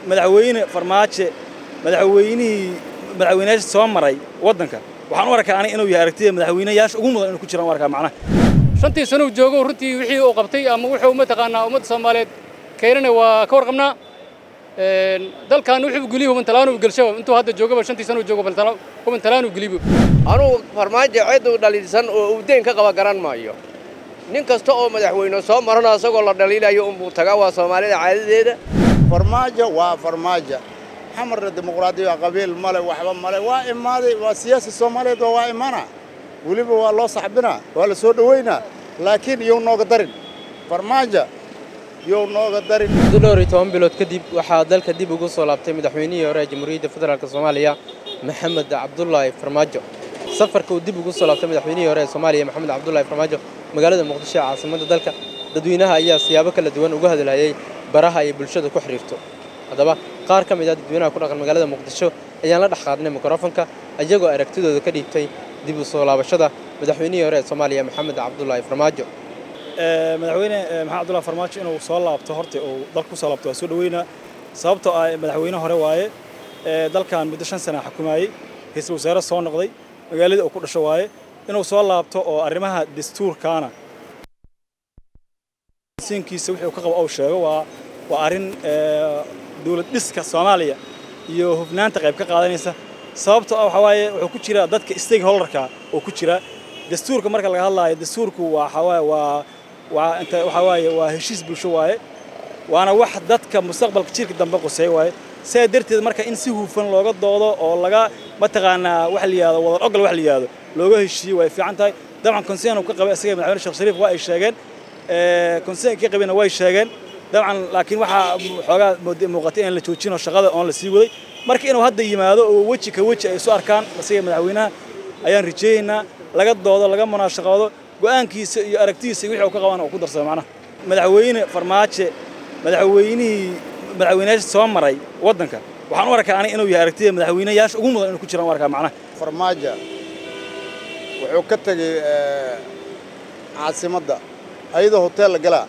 madaxweyne farmaajo madaxweynihii madaxweynayaasha soo maray waddanka waxaan u arkaa aniga inuu yahay aragtida madaxweynayaasha ugu mudan inuu ku jiraan u arkaa macnaha shantii sano uu joogo runtii wixii uu qabtay ama wuxuu mataqaanaa ummadda soomaaliyeed keenana waa ka warqabnaa dalkan wuxuu geliyo hubantalaanu gelsho intuu hadda joogaba shantii sano uu joogo hubantalaanu geliyo anugu farmaajo cid uu dhaliilsan oo uu deen ka qaba garan maayo nin kasta oo madaxweyne soo marana isagoo la dhaliilayo unbuu tagaa waa soomaalida caadadeeda farmaajo waa farmaajo xamarna dimuqraadiya qabiil male waxba male waa imaaday waa siyaasi soomaaliyeed waa waa imaana weliba waa loo saxbinaa waa la soo dhoweynaa laakiin iyow nooga darin farmaajo iyow nooga darin muddo dhowr iyo toban bilood kadib waxaa dalka dib ugu soo laabtay madaxweynihii hore ee jamhuuriyadda federaalk soomaaliya maxamed cabdulaahi farmaajo safarka uu dib ugu soo laabtay madaxweynihii hore ee soomaaliya maxamed cabdulaahi farmaajo magaalada muqdisho ee caasimadda dalka dadweynaha ayaa siyaabo kala duwan uga hadlayay baraha ay bulshada ku xidhiirto haddaba qaar ka mid ah dadweynaha ku dhaqan magaalada muqdisho ayaan la dhex qaadnay mikrofonka iyagoo aragtidooda ka dhiibtay dib u soo laabashada madaxweynihii hore ee soomaaliya maxamed cabdulaahi farmaajo madaxweyne maxamed abdullahi farmaajo inuu soo laabto horta uu dalka ku soo laabto waa soo dhoweynaa sababtoo ah madaxweyne hore waaye dalkan muddo shan sana xukumayey ra-iisul wasaare soo noqday magaaladii uu ku dhasho waaye inuu soo laabto oo arrimaha dastuurkaana siinkiisa wixii uu ka qabo uu sheego waa waa arrin dawlad dhiska soomaaliya iyo hufnaanta qayb ka qaadanaysa sababtoo ah waxaa waaye wuxuu ku jiraa dadka stakeholderka oo ku jira dastuurka marka laga hadlaayo dastuurku waa waa waa waa inta waxaa waaye waa heshiis bulsho waaye waana wax dadka mustaqbalka jirka dambe quseey waaye sidaa darteed marka in si hufan looga doodo oo laga mataqaanaa wax la yihahdo wadar ogol wax la yihahdo looga heshiiyo way fiican tahay dabcan conseen uu ka qabay isaga madaxweyne sheekh shariif waa ay sheegeen conseen ka qabina way sheegeen dabcan laakiin waxaa xoogaa muuqatay in la joojino shaqada oon la sii waday marka inuu hadda yimaado oo weji ka weji ay isu arkaan isaga madaxweynaha ayaan rajaynaynaa laga doodo laga munaashaqoodo go'aankiisa iyo aragtidiisa wixii uu ka qabana uu ku darsado macnaha madaxweyne farmaajo madaxweynihii madaxweynayaasha soo maray waddanka waxaan u arkaa aniga inuu yahay aragtida madaxweynayaasha ugu mudan inuu ku jiraan u arkaa macnaha farmaajo wuxuu ka tegey caasimadda ayadoo hotel la galaa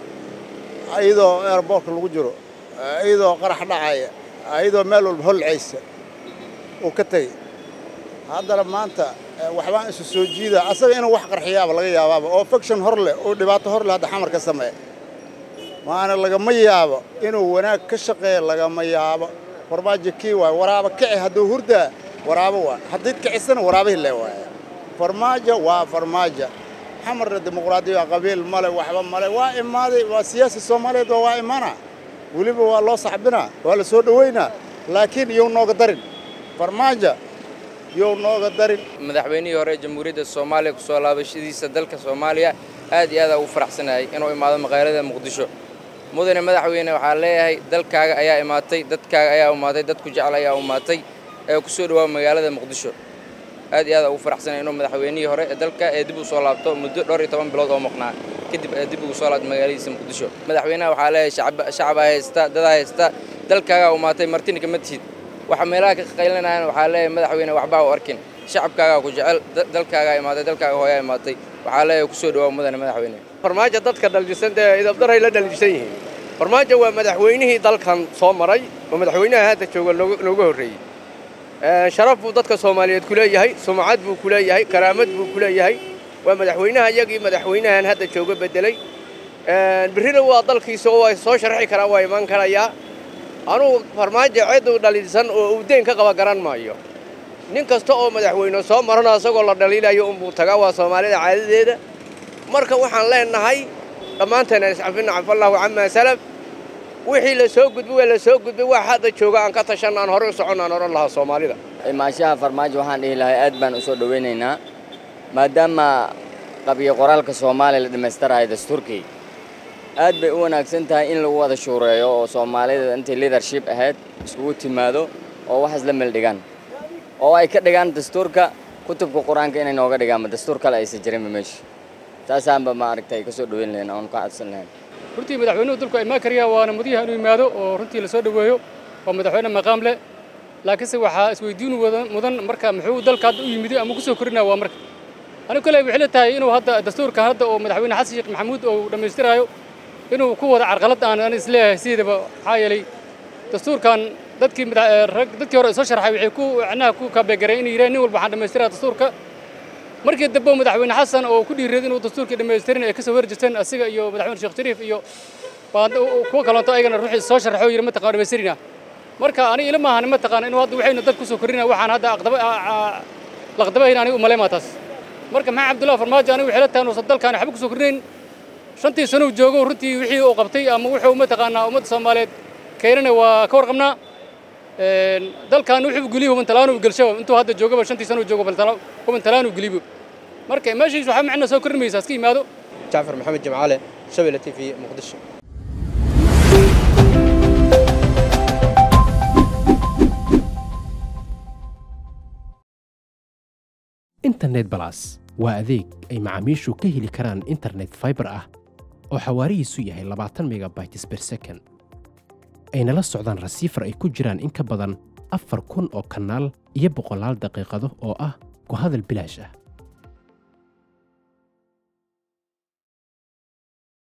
ayadoo airboortka lagu jiro ayadoo qarax dhacaya ayadoo meel walba holcaysa uu ka tegey haddana maanta waxbaan isu soo jiida asaga inuu wax qarxiyaaba laga yaabaaba oo faction hor leh oo dhibaato hor leh hadda xamar ka sameeya maana lagama yaabo inuu wanaag ka shaqeeya lagama yaabo farmaajo kii waay waraaba kici hadduu hurdaa waraabo waay haddiid kicisana waraabihii lee waaya farmaajo waa farmaajo xamarna dimuqraadiya qabiil male waxba male waa imaaday waa siyaasi soomaaliyeed waa waa imaana weliba waa loo saxbinaa waa la soo dhoweynaa laakiin iyow nooga darin farmaajo iyow nooga darin madaxweynihii hore ee jamhuuriyadda soomaaliya ku soo laabashadiisa dalka soomaaliya aad iyo aad ugu faraxsanahay inuu imaado magaalada muqdisho mudane madaxweyne waxaa leeyahay dalkaaga ayaa imaatay dadkaaga ayaa imaatay dadku jecel ayaa imaatay ee ku soo dhawaaba magaalada muqdisho aad iyo aad ugu faraxsanahay inuu madaxweynihii hore ee dalka ee dib u soo laabto muddo dhowr iyo toban bilood oo maqnaa kadib ee dib ugu soo laabto magaaladiisa muqdisho madaxweynaha waxaa leeyahay shacabaa haysta dadaa haysta dalkaagaa imaatay martina kama tihid waxa meelaha ka qaylinayaan waxaa leeyahay madaxweyne waxbaa u arkin shacabkaagaa ku jecel dalkaagaa imaatay dalkaaga hooyaa imaatay waxaa leeyahay ku soo dhawaaba mudane madaxweyne farmaajo dadka dhaliilsan dee idabdaray la dhaliilsan yihiin farmaajo waa madaxweynihii dalkan soo maray oo madaxweynaha hadda jooga looga horreeyey sharaf buu dadka soomaaliyeed ku leeyahay sumcad buu ku leeyahay karaamad buu ku leeyahay waa madaxweynaha iyagii madaxweynahan hadda jooga beddelay birrina waa dalkiisa oo waa soo sharxi karaa waa imaan karayaa anugu farmaajo cid uu dhaliilsan oo uu deen ka qaba garan maayo nin kasta oo madaxweyne soo marana isagoo la dhaliilayo unbuu tagaa waa soomaalida caadadeeda marka waxaan leenahay dhammaanteena iscafina cafallahu camaa salaf wixii la soo gudbay waa la soo gudbay wax hadda jooga aan ka tashanna aan hore u soconna aan odhan lahaa soomaalida imaanshaha farmaajo waxaan dhihi lahay aad baan u soo dhowaynaynaa maadaama qabiyo qoraalka soomaaliya la dhammaystirayo dastuurkii aad bay u wanaagsan tahay in lagu wada shuureeyo oo soomaalida intay leadership ahayd iskugu timaado oo wax isla meel dhigaan oo ay ka dhigaan dastuurka kutubka qur-aanka inay nooga dhigaanba dastuur kale aysan jirinba meesha taasaanba maaragtay ka soo dhoweyn lahayn oon ka codsan lahayn runtii madaxweynuhu dalku imaan kariya waana mudiyaha inuu yimaado oo runtii la soo dhoweeyo waa madaxweyne maqaam leh laakiinse waxaa isweydiin mudan marka muxuu dalka hadda u yimiday ama ku soo korinaya waa marka anigu kale waxay la tahay inuu hadda dastuurkan hadda oo madaxweyne xasan sheekh maxamuud oo dhammaystiraayo inuu ku wada carqalad aan aan isleeyahay sideedaba maxaa yeelay dastuurkan dadkii rag dadkii hore soo sharxay waxay ku macnaha ku kaabeegareen inay yiraahdeen nin walba waxaan dhammaystiraa dastuurka markii dambe madaxweyne xasan oo ku dhiiriyay inuu dastuurkii dhammaystirin ay ka soo horjeesteen asiga iyo madaxweyne sheekh shariif iyo kuwa kalonto ayagana ruuxii soo sharxay yiri mataqaan dhammaystirina marka aniga ila maahan mataqaan inuu hadda waxayna dad ku soo korina waxaan hadda aqdaba laqdabayn aniga u maleemaa taas marka maxaa cabdullahi farmaajo aniga waxay la tahay inuusan dalkaan waxba ku soo korinayn shantii sano uu joogo runtii wixii uu qabtay ama wuxuu mataqaanaa ummadda soomaaliyeed keenana waa ka warqabnaa dalkan wuxuu geliyo hubantalaan uu gelsho intuu hadda joogaba shantii sano uu joogo hubantalaan uu geliyo marka meeshiis waxaa macna soo kormaysaa iska yimaado jacfar maxamed jimcaale shabeelle t v muqdisho internet balas waa adeeg ay macaamiishu ka heli karaan internet fiber ah oo xawaarihiisu yahay labaatan megabytes per second ayna la socdaan rasiifar ay ku jiraan in ka badan afar kun oo kanaal iyo boqolaal daqiiqado oo ah ku hadal bilaash ah